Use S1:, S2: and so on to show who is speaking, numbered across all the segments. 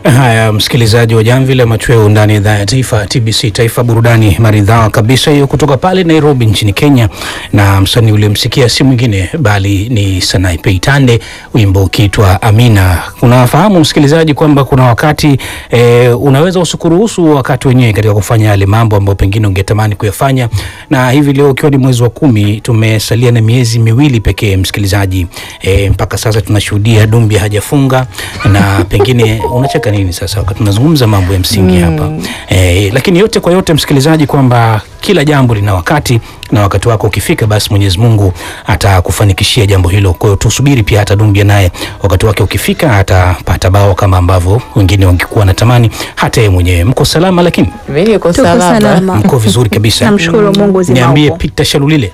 S1: Haya, msikilizaji wa Jamvi la Machweo ndani ya idhaa ya taifa TBC Taifa, burudani maridhawa kabisa hiyo kutoka pale Nairobi nchini Kenya, na msanii uliomsikia si mwingine bali ni Sanapei Tande, wimbo ukiitwa Amina. Unafahamu msikilizaji kwamba kuna wakati e, unaweza usikuruhusu wakati wenyewe katika kufanya yale mambo ambayo pengine ungetamani kuyafanya, na hivi leo ukiwa ni mwezi wa kumi, tumesalia na miezi miwili pekee msikilizaji, e, mpaka sasa tunashuhudia Dumbi hajafunga na pengine unacheka nini sasa wakati tunazungumza mambo ya msingi hapa e, lakini yote kwa yote msikilizaji, kwamba kila jambo lina wakati na wakati wako ukifika, basi Mwenyezi Mungu atakufanikishia jambo hilo. Kwa hiyo tusubiri pia hata Dumbia naye wakati wake ukifika atapata bao kama ambavyo wengine wangekuwa wanatamani. Hata yeye mwenyewe mko salama, lakini
S2: Mimi niko
S3: Tuko
S2: salama.
S3: salama.
S1: mko vizuri kabisa.
S3: Namshukuru Mungu zima
S1: Niambie
S3: upo.
S1: Peter Shalulile.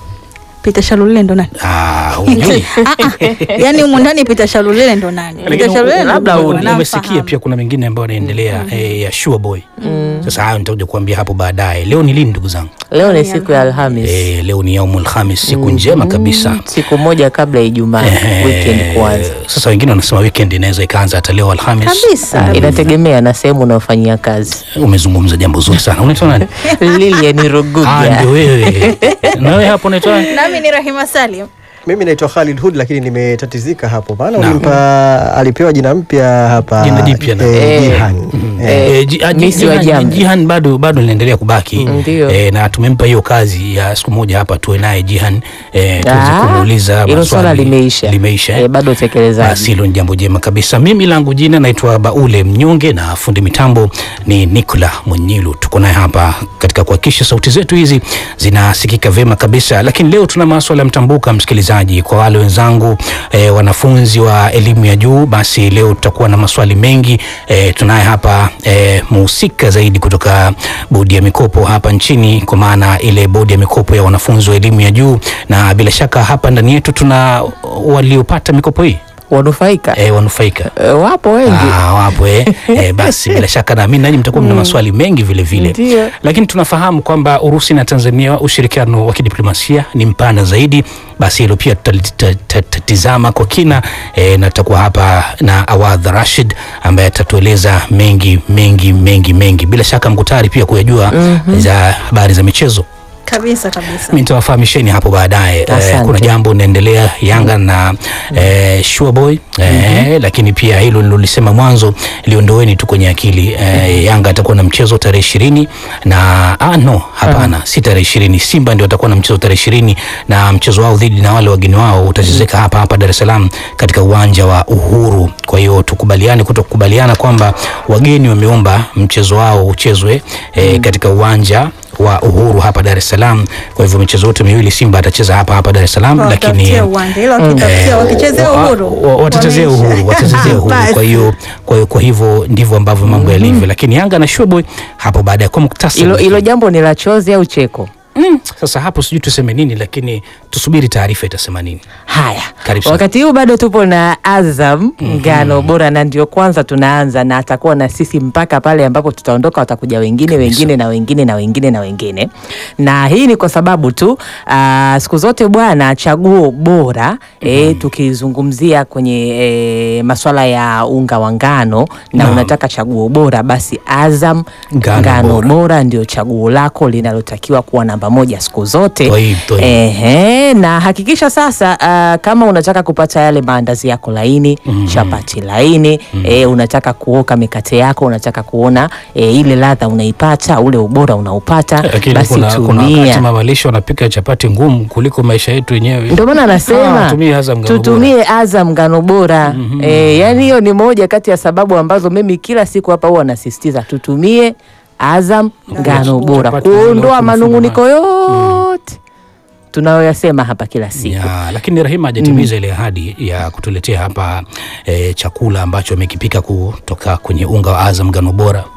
S3: Peter Shalulile ndo nani?
S1: Ah, hujui.
S3: Ah, ah. Yaani humu ndani Peter Shalulile ndo nani? Peter
S1: Lakini
S3: Shalulile ndo
S1: labda
S3: mtu
S1: u-
S3: namfahamu.
S1: umesikia pia kuna mengine ambayo yanaendelea eh, ya Sure Boy. Sasa hayo nitakuja kuambia hapo baadaye. Leo ni lini ndugu zangu?
S2: Leo ni siku ya Alhamis.
S1: Eh, leo ni yaumul khamis, siku njema kabisa.
S2: Siku moja kabla ya Ijumaa,
S1: Eh,
S2: weekend kuanza.
S1: Sasa wengine wanasema weekend inaweza ikaanza hata leo Alhamis.
S3: Kabisa.
S2: Inategemea na sehemu unayofanyia kazi.
S1: Umezungumza jambo zuri sana. Unaitwa nani?
S2: Lilian
S1: Ah,
S2: Ruguga.
S1: ndio wewe. Na wewe hapo unaitwa nani?
S3: Nami ni Rahima Salim.
S4: Mimi naitwa Khalid Hood lakini nimetatizika hapo, maana
S1: Naam.
S4: ulimpa alipewa jina mpya hapa
S1: Jina jipya na-
S4: eh,
S2: Eh.
S4: Jihan. Eh,
S1: Eh, ji- ah, ji-
S2: Misi wa
S1: Jihan-
S2: Jamvi.
S1: Jihan bado bado linaendelea kubaki
S2: Ndio.
S1: eh, na tumempa hiyo kazi ya siku moja hapa tuwe naye Jihan eh, tuweze
S2: Ah,
S1: kumuuliza
S2: hilo
S1: maswali.
S2: swala limeisha.
S1: limeisha eh?
S2: Eh, bado utekelezaji.
S1: Basi hilo ni jambo jema kabisa. Mimi langu jina naitwa Baule Mnyonge na fundi mitambo ni Nicola Mwenyilu. Tuko naye hapa katika kuhakikisha sauti zetu hizi zinasikika vyema kabisa, lakini leo tuna maswala ya mtambuka, msikilizaji. Kwa wale wenzangu eh, wanafunzi wa elimu ya juu, basi leo tutakuwa na maswali mengi eh, tunaye hapa eh, muhusika zaidi kutoka bodi ya mikopo hapa nchini, kwa maana ile bodi ya mikopo ya wanafunzi wa elimu ya juu, na bila shaka hapa ndani yetu tuna waliopata mikopo hii
S2: Wanufaika
S1: e, wanufaika
S2: Eh, wapo wengi.
S1: Ah, wapo eh. Eh, basi bila shaka naamini nanyi mtakuwa mna maswali mengi vile vile,
S2: Ndio.
S1: lakini tunafahamu kwamba Urusi na Tanzania ushirikiano wa kidiplomasia ni mpana zaidi. Basi hilo pia tutatizama kwa kina eh, na tutakuwa hapa na Awadh Rashid ambaye atatueleza mengi mengi mengi mengi, bila shaka mko tayari pia kuyajua za habari za michezo.
S3: Kabisa kabisa.
S1: Mimi nitawafahamisheni hapo baadaye. Eh,
S2: Asante.
S1: kuna jambo linaendelea Yanga na eh, Sure Boy eh, lakini pia hilo nilolisema mwanzo liondoeni tu kwenye akili eh, Yanga atakuwa na mchezo tarehe ishirini na ah, no hapana, si tarehe ishirini. Simba ndio atakuwa na mchezo tarehe ishirini na mchezo wao dhidi na wale wageni wao utachezeka hapa hapa Dar es Salaam katika uwanja wa Uhuru. Kwa hiyo tukubaliane kutokubaliana kwamba wageni wameomba mchezo wao uchezwe eh, katika uwanja wa Uhuru hapa Dar es Salaam. Kwa hivyo michezo yote miwili Simba atacheza hapa hapa Dar es Salaam, lakini
S3: Watafutia uwanja ila wakitafutia
S1: eh,
S3: wakichezea
S1: wa-
S3: uhuru.
S1: wa- watachezea
S3: wameisha.
S1: uhuru, watachezea uhuru.
S3: Basi.
S1: Kwa hiyo kwa hiyo kwa hivyo ndivyo ambavyo mambo yalivyo, lakini Yanga na Showboy hapo baadaye kwa muktasari.
S2: Hilo hilo jambo ni la chozi au cheko?
S1: Mm, sasa hapo sijui tuseme nini, lakini tusubiri taarifa itasema nini.
S2: Haya,
S1: Karibu sana.
S2: wakati huu bado tupo na Azam ngano bora, na ndio kwanza tunaanza, na atakuwa na sisi mpaka pale ambapo tutaondoka. Watakuja wengine wengine na wengine na wengine na wengine, na hii ni kwa sababu tu aa, siku zote bwana, chaguo bora eh, tukizungumzia kwenye eh, maswala ya unga wa ngano na
S1: Naam.
S2: unataka chaguo bora, basi Azam
S1: Ngano
S2: ngano,
S1: bora.
S2: bora. ndio chaguo lako linalotakiwa kuwa namba moja siku zote.
S1: Toi, toi.
S2: Ehe, na hakikisha sasa ah, kama unataka kupata yale maandazi yako laini chapati laini eh, unataka kuoka mikate yako, unataka kuona eh, ile ladha unaipata, ule ubora unaupata,
S1: Lakini
S2: basi
S1: kuna, kuna wakati
S2: tumia.
S1: mamalisho wanapika chapati ngumu kuliko maisha yetu wenyewe.
S2: Ndio maana
S1: Ah,
S2: anasema
S1: tumie Azam ngano
S2: tutumie Azam ngano bora. Eh, yani hiyo ni moja kati ya sababu ambazo mimi kila siku hapa huwa nasisitiza tutumie Azam ngano bora
S1: Chapati zile
S2: kuondoa
S1: watu
S2: manunguniko yote tunayoyasema hapa kila siku.
S1: Ya, lakini Rahima hajatimiza ile ahadi ya kutuletea hapa eh, chakula ambacho amekipika kutoka kwenye unga wa Azam ngano bora.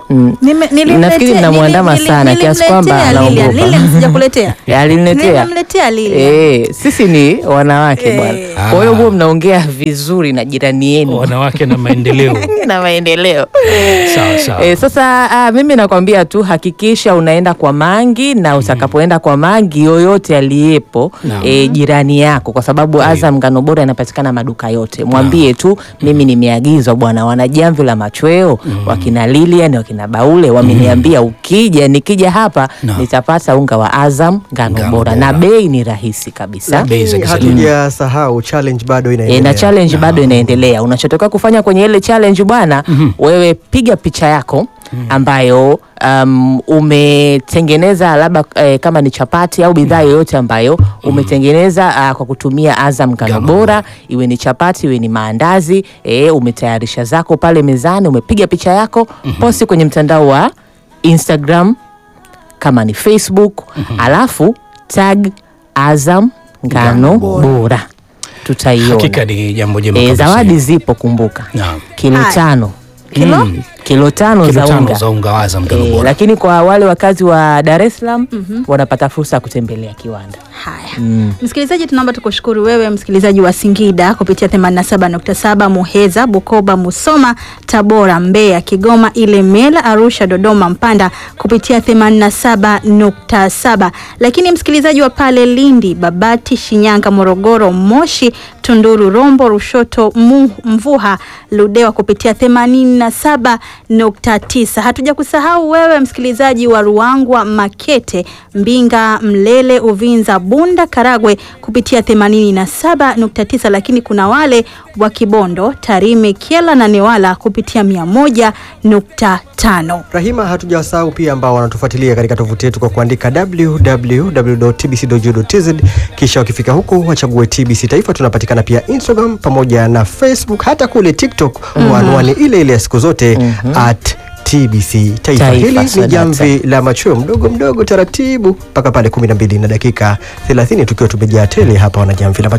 S2: Mm.
S3: Nime- nilimletea-
S2: Nafikiri mnamwandama
S3: nili-
S2: sana
S3: nili-
S2: kiasi kwamba
S3: nilimletea Lilian.
S2: anaogopa.
S3: Lilian sijakuletea.
S2: Aliniletea.
S3: Nilimletea Lilian.
S2: Eh, sisi ni wanawake
S3: Eh.
S2: bwana. Kwa hiyo huwa mnaongea vizuri na jirani yenu
S1: wanawake na maendeleo.
S2: na maendeleo.
S1: Sawa sawa.
S2: E, sasa ah, mimi nakwambia tu hakikisha unaenda kwa mangi na utakapoenda kwa mangi yoyote aliyepo
S1: Naam.
S2: e, jirani yako, kwa sababu Azam ngano bora inapatikana maduka yote. Mwambie tu mimi nimeagizwa bwana, wana jamvi la machweo wakina Lilian wakina Baule wameniambia ukija, nikija hapa
S1: Naam.
S2: nitapata unga wa Azam ngano
S1: Ngano
S2: bora
S1: bora.
S2: na bei ni rahisi kabisa.
S1: Bei za kisasa.
S4: Hatujasahau challenge bado
S2: E,
S4: inaendelea.
S2: na challenge bado inaendelea. Unachotoka kufanya kwenye ile challenge bwana, wewe piga picha yako ambayo um, umetengeneza labda eh, kama ni chapati au bidhaa yoyote ambayo umetengeneza ah, kwa kutumia Azam ngano
S1: Ngano
S2: bora, iwe ni chapati iwe ni maandazi eh, umetayarisha zako pale mezani, umepiga picha yako posti kwenye mtandao wa Instagram kama ni Facebook alafu tag Azam ngano bora, tutaiona.
S1: Hakika ni jambo jema
S2: E,
S1: kabisa.
S2: zawadi zipo, kumbuka
S1: Naam.
S2: kilo
S3: Haya.
S2: tano
S3: Kilo?
S1: Mm.
S2: kilo tano
S1: Kilo
S2: za
S1: tano
S2: unga
S1: za unga wa Azam ngano
S2: e,
S1: bora.
S2: lakini kwa wale wakazi wa Dar es Salaam wanapata fursa ya kutembelea kiwanda.
S3: Haya. Msikilizaji, tunaomba tukushukuru wewe msikilizaji wa Singida kupitia 87.7, Muheza, Bukoba, Musoma, Tabora, Mbeya, Kigoma, Ilemela, Arusha, Dodoma, Mpanda kupitia 87.7, lakini msikilizaji wa pale Lindi, Babati, Shinyanga, Morogoro, Moshi, Tunduru, Rombo, Rushoto, Mu, Mvuha, Ludewa kupitia 87.9. Hatuja kusahau wewe msikilizaji wa Ruangwa, Makete, Mbinga, Mlele, Uvinza, Bunda, Karagwe kupitia 87.9, lakini kuna wale wa Kibondo, Tarime, Kyela na Newala kupitia 101.5.
S4: Rahima, hatujawasahau pia ambao wanatufuatilia katika tovuti yetu kwa kuandika www.tbc.go.tz, kisha wakifika huko wachague TBC Taifa. Tunapatikana pia Instagram pamoja na Facebook, hata kule TikTok kwa anwani ile ile ya siku zote at TBC Taifa.
S2: Taifa,
S4: Hili ni
S2: sadaka.
S4: jamvi la machweo mdogo mdogo taratibu mpaka pale 12 na dakika 30 tukiwa tumejaa tele hapa wana jamvi la